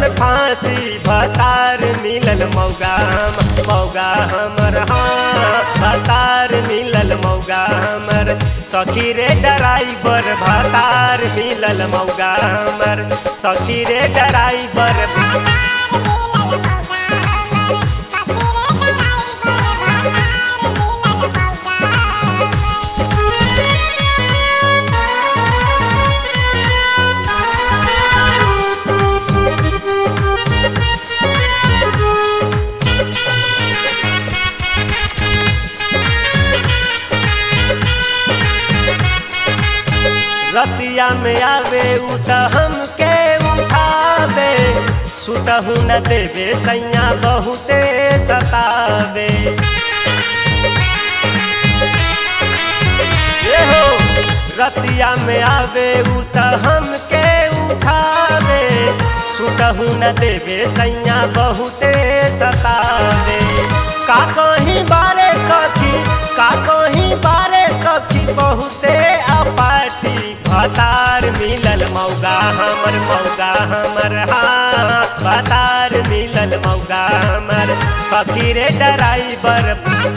फांसी भतार मिलल मौगा हम मौगा हमर हाँ भतार मिलल मौगा हमर सखी रे ड्राइवर भतार मिलल मौगा हमर सखी रे ड्राइवर रतिया में आवे उ त हमके उठावे सुतहु न देवे सैया बहुते सतावे ए हो रतिया में आवे उ त हमके उठावे सुतहु न देवे सैया बहुते सतावे का कहीं बारे सखी का कहीं बारे सखी बहुते अपाटी भतार मिलल मौगा हमर मौगा हमर हाँ भतार मिलल मौगा हमर सखी रे ड्राइवर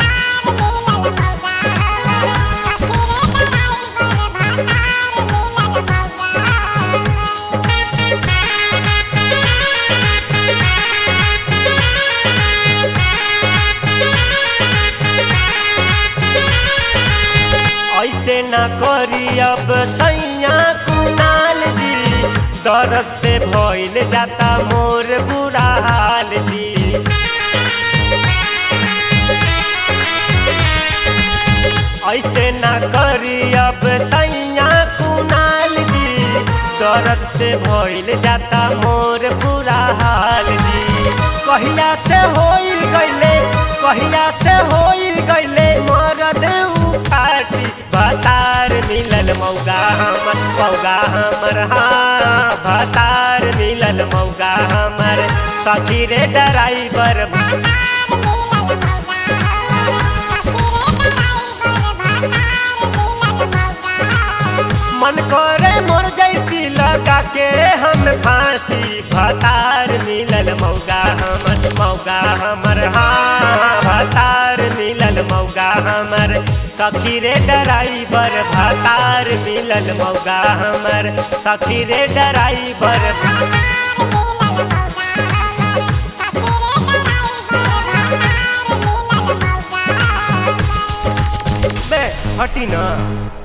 ऐसे न करी अब सैया कुनाल जी दर्द से भइल जाता मोर बुरा हाल जी ऐसे न करी अब सैया कुनाल जी दर्द से भइल जाता मोर बुरा हाल जी कहिया से होइल गइले कहिया से होइल गइले मरद उठाती भतार मिलल मौगा हमर मौगा हमर हाँ भतार मिलल मौगा हमर सखी रे ड्राइवर मन करे मोर जैती लगा के हम फांसी भतार मिलल मौगा हमर मौगा हमर हाँ भतार मिलल मौगा हमर सखी रे ड्राइवर भतार मिलल मौगा हमर सखी रे ड्राइवर बे हटी ना